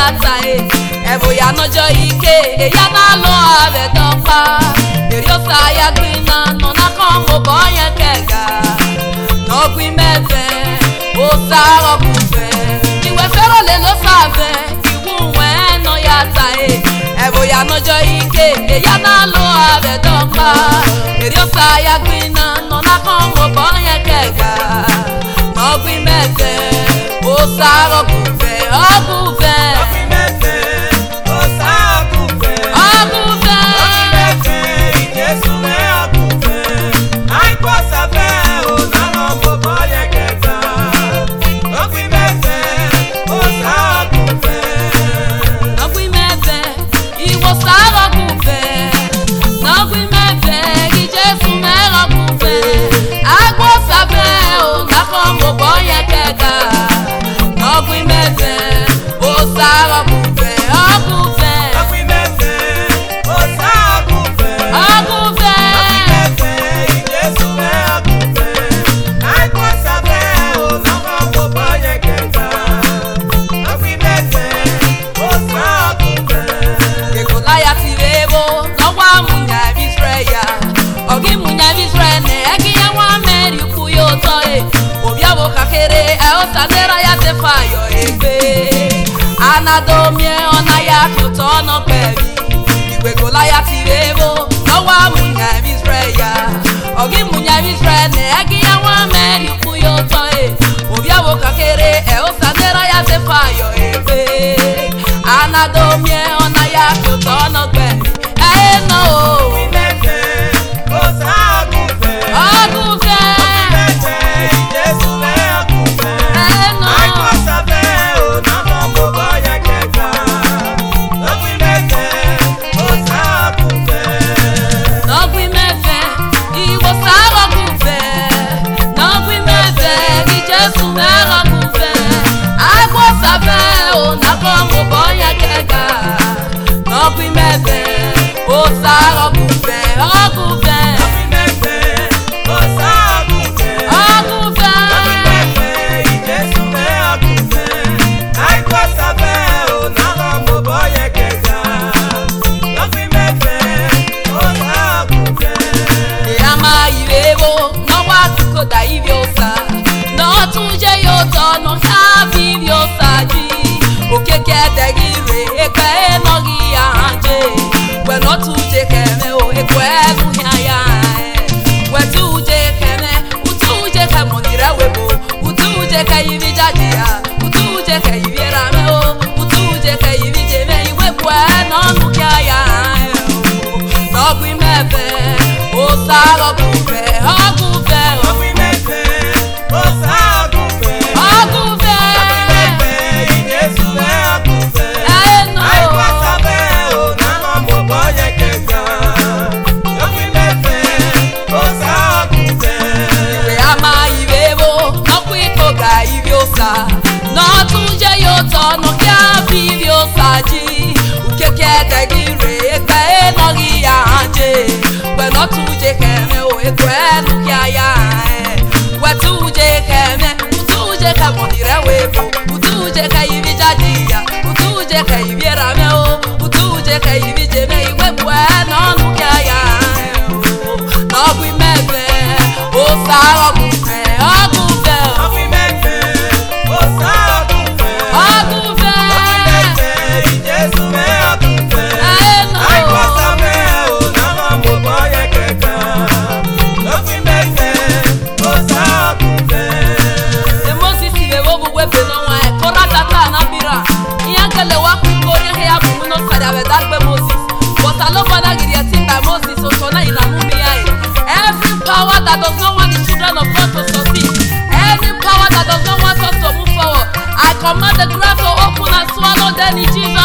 ta e ẹ̀bùn ya nọjọ́ ike èyá náà lọ ààrẹ dọ́gba èrè ọ̀sà ya gbiná nọ̀nà kan mo bọ́ yẹn kẹ̀gà nọ́gbìn mẹ́fẹ́ ó sárọ̀ kùfẹ́ ìwé fẹ́ràn lè ló sàfẹ́ ìwú wẹ́n nọ ya ta e ẹ̀bùn ya nọjọ́ ike èyá náà lọ ààrẹ dọ́gba èrè ọ̀sà ya gbiná nọ̀nà kan mo bọ́ yẹn kẹ̀gà nọ́gbìn mẹ́fẹ́ ó sárọ̀ kùfẹ́ ọ̀kùfẹ́ ọ̀kùfẹ́. Nọgwi mẹ́fẹ́, ìwọ sárọ̀ kùfẹ́. Nọgwi mẹ́fẹ́, ìjẹ́sùn mẹ́rọ̀ kùfẹ́. Agbó sábẹ́ ò nàkọ́ mo bọ́ yẹn kẹ́gà. Nọgwi mẹ́fẹ́, ó sárọ̀ kùfẹ́. Ọkùfẹ́, ọkùfẹ́. Ekolaya ti rebo, nọgwa munya Israel. Ọgị munya Israel na egi ya nwa meri kwu ya ụtọ e. Obia bụ kakere, e ụsadera ya tefa yọ egbe. Anadomie ọna ya tụtọ ọnọ pẹ̀lú. Igwe Golaya ti rebo, nọgwa munya Israel. Ọgị munya Israel na egi ya nwa meri kwu ya ụtọ e. Obia bụ kakere, e ụsadera ya tefa yọ egbe. Anadomie ọna ya tụtọ ọnọ pẹ̀lú. Ẹ nọ o, ọgùn fẹ́. Ẹ nọ o. Nọgwi mẹ́fẹ́, ìwọ sárọ̀ gùnfẹ́. Nọgwi mẹ́fẹ́, ìjẹ́sù mẹ́rọ̀ gùnfẹ́. Àgbo sáfẹ́ ò nàkọ́ mo bọ́ yẹn kẹ́gà. Nọgwi mẹ́fẹ́, ó sárọ̀ gùnfẹ́. Ọgùnfẹ́, ọgùnfẹ́. Ìyàmá ìrèwò lọ́wọ́ àtúkò dà ibi ọ̀sà. Nọ́ọ̀tún jẹ́ yóò tọ̀nà káàbí ibi ọ̀sà jí. Òkèké ẹ̀dẹ̀gì rè ékẹ́ ẹ̀nọ́gì àhánjẹ́. Wẹ̀nọ́ tún jẹ kẹ̀mẹ́ o, èkó ẹ̀rù yáyà ẹ̀. Wẹ̀tú jẹ kẹ̀mẹ́, ùtú jẹ kẹ̀mọ̀ nìrẹ̀ wẹ̀bọ̀. Ùtú jẹ kẹ̀yìn bí jáde yá. Ùtú jẹ kẹ̀yìn bí ra mẹ́ o. Ùtú jẹ kẹ̀yìn bí jẹ mẹ́ ìwé kọ́ ẹ̀ nọ́ọ̀nù kí a yà ẹ̀ o lọ́gbìn mẹ́fẹ́ ó sárọ̀ kùfẹ́ ọ̀gùnfẹ́ ọ̀gùnfẹ́ ẹ̀nà ìwé àmà ìwé wo nọ́kù ìkọ̀gà ìbí òsà nọ́ọ̀tún jẹ́ yóò tọ̀nà kí á fi ìbí òsà jí òkèké ẹ̀dẹ̀gì rè é pẹ́ ẹ̀nọ́gì àhánjẹ́ wẹ̀nọ́tún jẹ́ kẹ̀mẹ́ o ètò ẹ̀nu kí a yá ẹ̀ wẹ̀tú jẹ́ kẹ̀mẹ́ ùtú jẹ́ kẹ̀mọ̀ nìrẹ̀ wẹ̀bọ̀ ùtú jẹ́ kẹ̀yìn bí jáde yá ùtú jẹ́ kẹ̀yìn bí ra mẹ́ o ùtú jẹ́ kẹ̀yìn bí jẹ́ mẹ́ ìwé bọ̀ ẹ̀ nọ́ọ̀nù kí a yá ẹ̀ o lọ́gbìn mẹ́fẹ́ ó sárọ̀ kùfẹ́ ọ̀gùnfẹ́ ọ̀gùnfẹ́ ẹ̀nà o. Moses iwe wo bugwe be no wa e kora tata na bira iya gele wa ku kore he abu no sada be dagbe Moses but I love father gidi e tin by Moses so so na ina mu mi ai every power that does not want the children of God to succeed any power that does not want us to move forward I command the ground to open and swallow them in Jesus